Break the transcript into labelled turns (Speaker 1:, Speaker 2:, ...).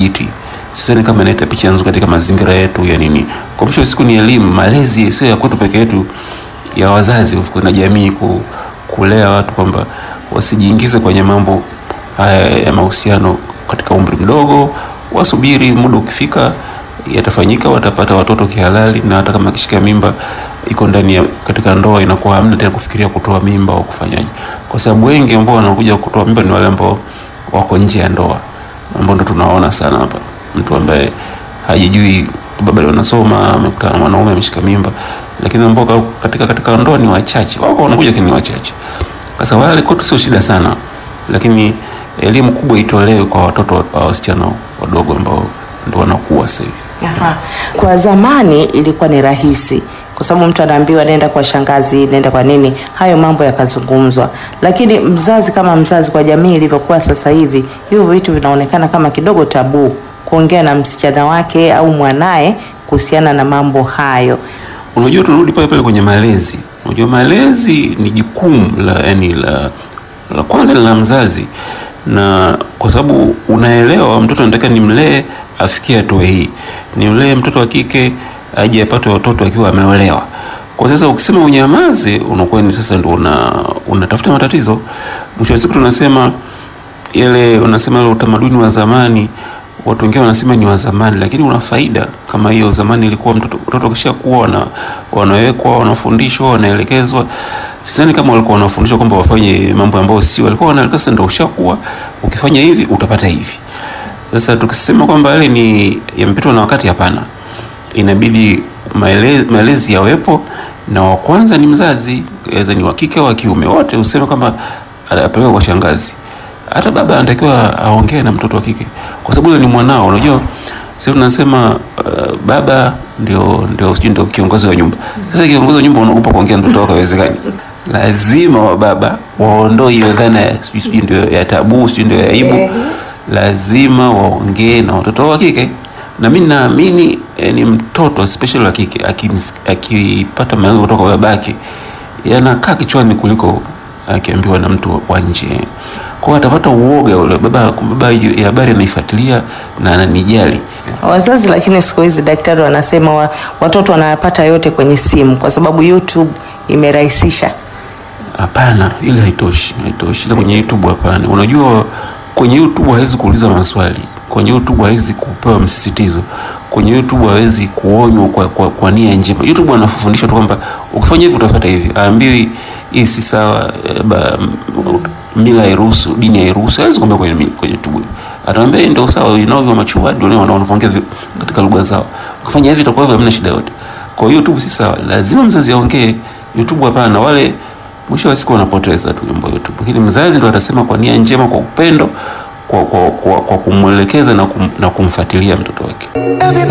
Speaker 1: thabiti sidhani kama inaleta picha nzuri katika mazingira yetu ya nini. Kwa mwisho wa siku ni elimu, malezi sio ya kwetu peke yetu, ya wazazi na jamii ku, kulea watu kwamba wasijiingize kwenye mambo haya ya mahusiano katika umri mdogo, wasubiri muda ukifika yatafanyika, watapata watoto kihalali, na hata kama akishika mimba iko ndani ya katika ndoa, inakuwa hamna tena kufikiria kutoa mimba au kufanyaje, kwa sababu wengi ambao wanakuja kutoa mimba ni wale ambao wako nje ya ndoa, ambao ndo tunaona sana hapa, mtu ambaye hajijui baba anasoma, amekutana na mwanaume ameshika mimba, lakini ambao katika katika ndoa ni wachache, wako wanakuja, lakini ni wachache. Sasa wale kwetu sio shida sana, lakini elimu kubwa itolewe kwa watoto wa wasichana wadogo ambao ndo wanakuwa sasa hivi.
Speaker 2: Aha. Kwa zamani ilikuwa ni rahisi kwa sababu mtu anaambiwa nenda kwa shangazi, nenda kwa nini, hayo mambo yakazungumzwa. Lakini mzazi kama mzazi, kwa jamii ilivyokuwa sasa hivi, hivyo vitu vinaonekana kama kidogo tabu kuongea na msichana wake au mwanaye kuhusiana na mambo hayo.
Speaker 1: Unajua, tunarudi pale pale kwenye malezi. Unajua, malezi ni jukumu la yani la, la kwanza ni la mzazi, na kwa sababu unaelewa mtoto anataka nimlee afikie hatua hii, nimlee mtoto wa kike aje apate watoto akiwa ameolewa. Kwa sasa ukisema unyamaze, unakuwa ni sasa ndio una unatafuta matatizo. Mwisho wa siku tunasema ile unasema ile utamaduni wa zamani, watu wengine wanasema ni wa zamani, lakini una faida kama hiyo. Zamani ilikuwa mtoto mtoto kisha kuwa na wanawekwa, wanafundishwa, wanaelekezwa. Sidhani kama walikuwa wanafundishwa kwamba wafanye mambo ambayo sio, walikuwa wanaelekezwa, ndio ushakuwa, ukifanya hivi utapata hivi. Sasa tukisema kwamba yale ni yamepitwa na wakati, hapana inabidi maelezi, maelezi yawepo, na wa kwanza ni mzazi, aidha ni wa kike au wa kiume, wote useme kwamba apeleke kwa shangazi. Hata baba anatakiwa aongee na mtoto wa kike, kwa sababu yule ni mwanao. Unajua sisi tunasema uh, baba ndio ndio sijui ndio kiongozi wa nyumba. Sasa kiongozi wa nyumba unaogopa kuongea na mtoto wako, haiwezekani. Lazima wa baba waondoe hiyo dhana ya sijui ndio ya tabu, sijui ndio ya aibu. Lazima waongee na watoto wa kike na mimi naamini eh, ni mtoto especially wa kike akipata maelezo kutoka kwa babake yanakaa kichwani kuliko akiambiwa na mtu wa nje. Kwa hiyo atapata uoga ule baba, baba ya habari anaifuatilia na ananijali.
Speaker 2: Wazazi lakini siku hizi daktari wanasema wa, watoto wanayapata yote kwenye simu kwa sababu YouTube imerahisisha.
Speaker 1: Hapana, ile haitoshi, haitoshi. Ile kwenye YouTube hapana. Unajua kwenye YouTube hawezi kuuliza maswali kwenye YouTube hawezi kupewa msisitizo, kwenye YouTube hawezi kuonywa kwa, kwa, kwa nia njema. YouTube anafundisha tu kwamba ukifanya hivi utafuata hivi, aambiwi hii si sawa, mila hairuhusu, dini hairuhusu. Hawezi kuambia kwenye, kwenye YouTube, ataambia ndio sawa, inao vya machua ndio wao wanaongea katika lugha zao, ukifanya hivi itakuwa hivyo, hamna shida yote. Kwa hiyo YouTube si sawa, lazima mzazi aongee. YouTube hapana, wale mwisho wa siku wanapoteza tu mambo YouTube, lakini mzazi ndio atasema kwa nia njema, kwa upendo kwa, kwa, kwa, kwa kumwelekeza na, kum, na kumfuatilia mtoto wake.